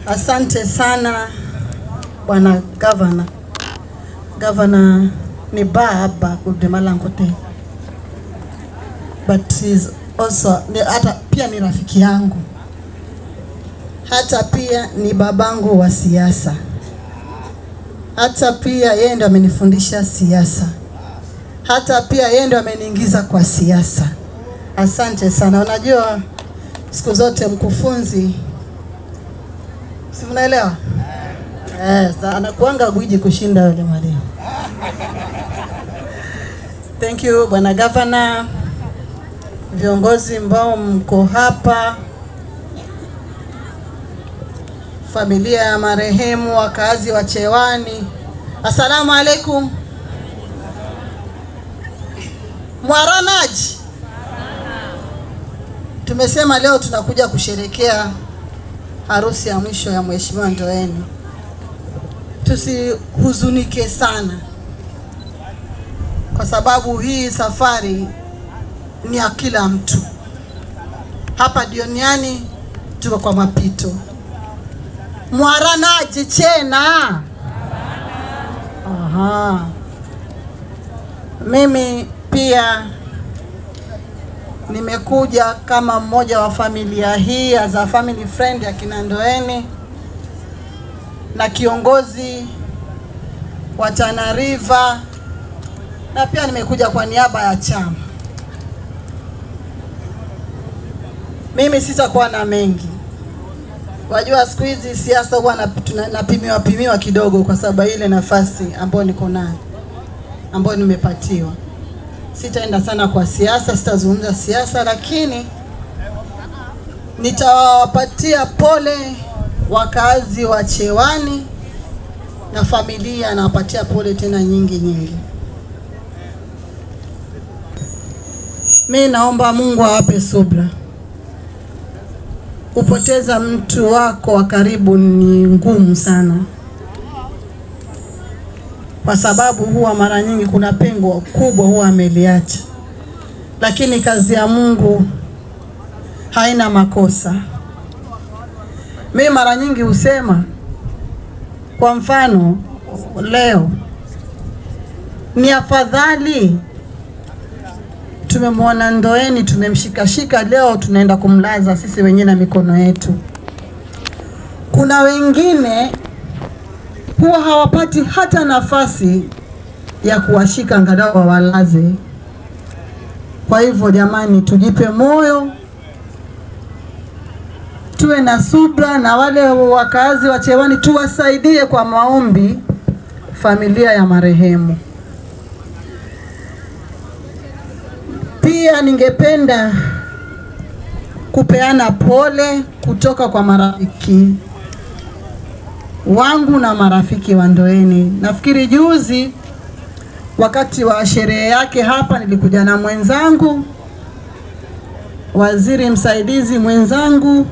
Asante sana bwana gavana. Gavana ni baba Kudemalangote, but he's also ni, hata pia ni rafiki yangu, hata pia ni babangu wa siasa, hata pia yeye ndo amenifundisha siasa, hata pia yeye ndo ameniingiza kwa siasa. Asante sana. Unajua siku zote mkufunzi, si mnaelewa? Yes, anakuanga gwiji kushinda yule mwalimu. Thank you bwana gavana, viongozi ambao mko hapa, familia ya marehemu, wakazi wa Chewani, assalamu alaikum. Mwaranaji, tumesema leo tunakuja kusherekea harusi ya mwisho ya Mheshimiwa Ndoeni. Tusihuzunike sana, kwa sababu hii safari ni ya kila mtu. Hapa duniani tuko kwa mapito. Mwaranaji chena. Aha. Mimi pia nimekuja kama mmoja wa familia hii as a family friend ya kina Ndoeni na kiongozi wa Tana River na pia nimekuja kwa niaba ya chama. Mimi sitakuwa na mengi. Wajua siku hizi siasa huwa na- tuna- napimiwa pimiwa kidogo kwa sababu ya ile nafasi ambayo niko nayo ambayo nimepatiwa. Sitaenda sana kwa siasa, sitazungumza siasa, lakini nitawapatia pole wakazi wa Chewani na familia, nawapatia pole tena nyingi nyingi. Mi naomba Mungu awape subra. Kupoteza mtu wako wa karibu ni ngumu sana, kwa sababu huwa mara nyingi kuna pengo kubwa huwa ameliacha, lakini kazi ya Mungu haina makosa. Mi mara nyingi husema, kwa mfano leo ni afadhali tumemwona Ndoeni, tumemshikashika leo, tunaenda kumlaza sisi wenyewe na mikono yetu. Kuna wengine huwa hawapati hata nafasi ya kuwashika angalau wawalaze. Kwa hivyo jamani, tujipe moyo, tuwe na subra, na wale wakazi wa Chewani tuwasaidie kwa maombi familia ya marehemu. Pia ningependa kupeana pole kutoka kwa marafiki wangu na marafiki wa Ndoeni. Nafikiri juzi wakati wa sherehe yake hapa nilikuja na mwenzangu waziri msaidizi mwenzangu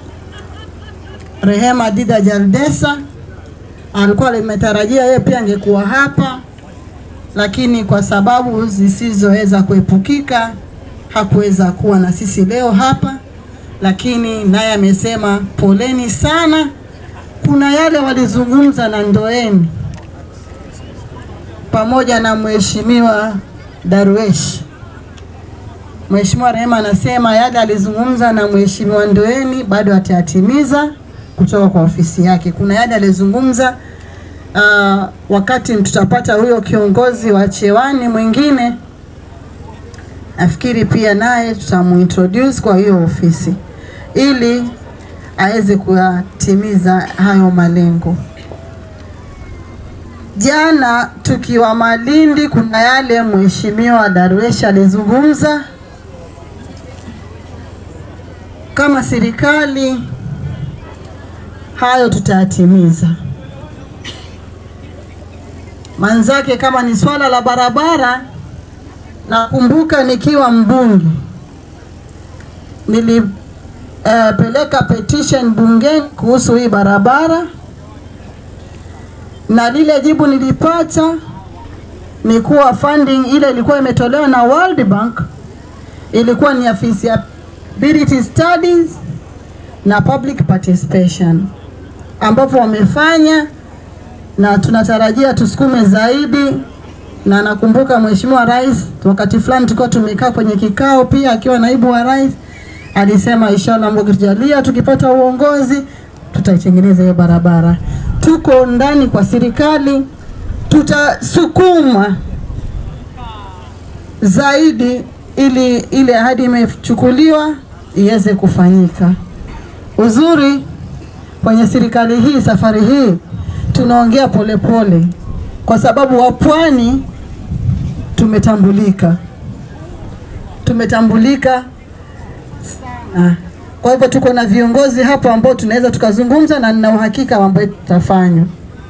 Rehema Dida Jaldesa, alikuwa limetarajia yeye pia angekuwa hapa lakini kwa sababu zisizoweza kuepukika hakuweza kuwa na sisi leo hapa, lakini naye amesema poleni sana. Kuna yale walizungumza na Ndoeni pamoja na mheshimiwa Darwesh. Mheshimiwa Rehema anasema yale alizungumza na mheshimiwa Ndoeni bado atayatimiza kutoka kwa ofisi yake. Kuna yale alizungumza uh, wakati tutapata huyo kiongozi wa Chewani mwingine, nafikiri pia naye tutamuintroduce kwa hiyo ofisi ili aweze kuyatimiza hayo malengo. Jana tukiwa Malindi, kuna yale mheshimiwa Darwesh alizungumza. Kama serikali, hayo tutayatimiza manzake kama ni swala la barabara, nakumbuka nikiwa mbunge nilipeleka uh, petition bungeni kuhusu hii barabara, na lile jibu nilipata ni kuwa funding ile ilikuwa imetolewa na World Bank ilikuwa ni ya feasibility studies na public participation. ambapo wamefanya na tunatarajia tusukume zaidi, na nakumbuka Mheshimiwa Rais wakati fulani tulikuwa tumekaa kwenye kikao pia akiwa naibu wa rais, alisema inshallah, Mungu tujalia, tukipata uongozi tutaitengeneza hiyo barabara. Tuko ndani kwa serikali, tutasukuma zaidi ili ile ahadi imechukuliwa iweze kufanyika. Uzuri kwenye serikali hii, safari hii tunaongea polepole, kwa sababu wapwani tumetambulika, tumetambulika sana. Kwa hivyo tuko na viongozi hapo ambao tunaweza tukazungumza, na nina uhakika ambayo tutafanywa.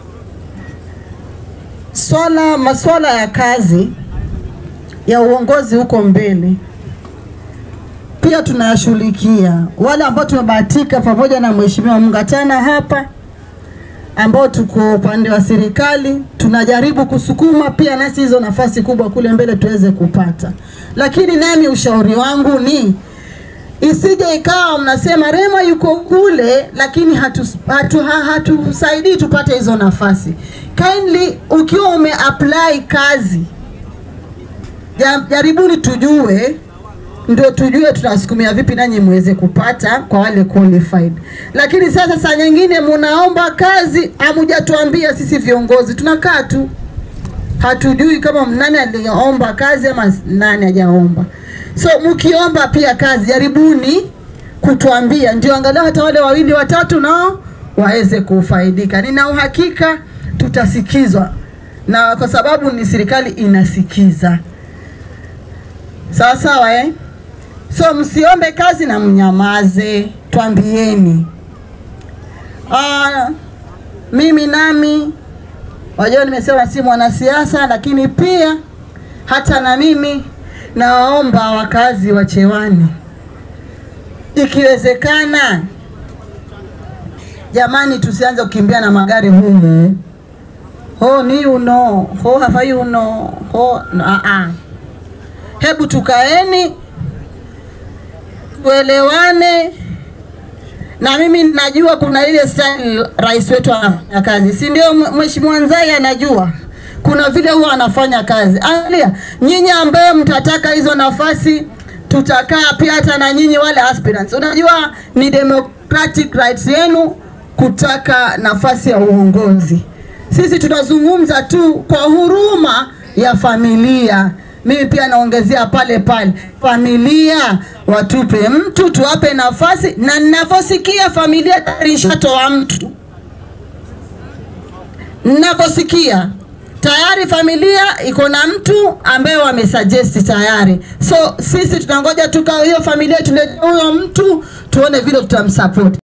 Swala maswala ya kazi ya uongozi huko mbele pia tunayashughulikia. Wale ambao tumebahatika pamoja na Mheshimiwa Mungatana hapa ambao tuko upande wa serikali tunajaribu kusukuma pia nasi hizo nafasi kubwa kule mbele tuweze kupata, lakini nami ushauri wangu ni isije ikawa mnasema Rema yuko kule, lakini hatusaidii hatu, hatu, hatu tupate hizo nafasi. Kindly, ukiwa ume apply kazi jaribuni tujue, ndio tujue tunasukumia vipi nanyi muweze kupata kwa wale qualified. Lakini sasa saa nyingine munaomba kazi, hamujatuambia sisi viongozi, tunakaa tu hatujui kama nani aliomba kazi ama nani hajaomba. So mkiomba pia kazi, jaribuni kutuambia, ndio angalau hata wale wawili watatu nao waweze kufaidika. Nina uhakika tutasikizwa, na kwa sababu ni serikali inasikiza. Sawa sawa, eh? So msiombe kazi na mnyamaze, twambieni. Ah, mimi nami wajua, nimesema si mwanasiasa, lakini pia hata na mimi nawaomba wakazi wa Chewani, ikiwezekana, jamani, tusianze kukimbia na magari humu, ho ni uno ho hafai uno ho no, a a Hebu tukaeni tuelewane, na mimi najua kuna ile style rais wetu anafanya kazi, si ndio? Mheshimiwa Nzai anajua kuna vile huwa anafanya kazi. Angalia nyinyi ambaye mtataka hizo nafasi, tutakaa pia hata na nyinyi wale aspirants. Unajua ni democratic rights yenu kutaka nafasi ya uongozi. Sisi tunazungumza tu kwa huruma ya familia mimi pia naongezea pale pale, familia watupe mtu, tuwape nafasi, na ninavyosikia familia tayari ishatoa mtu, ninavyosikia tayari familia iko na mtu ambaye wamesuggest tayari. So sisi tunangoja tuka hiyo familia tulete huyo mtu, tuone vile tutamsupport.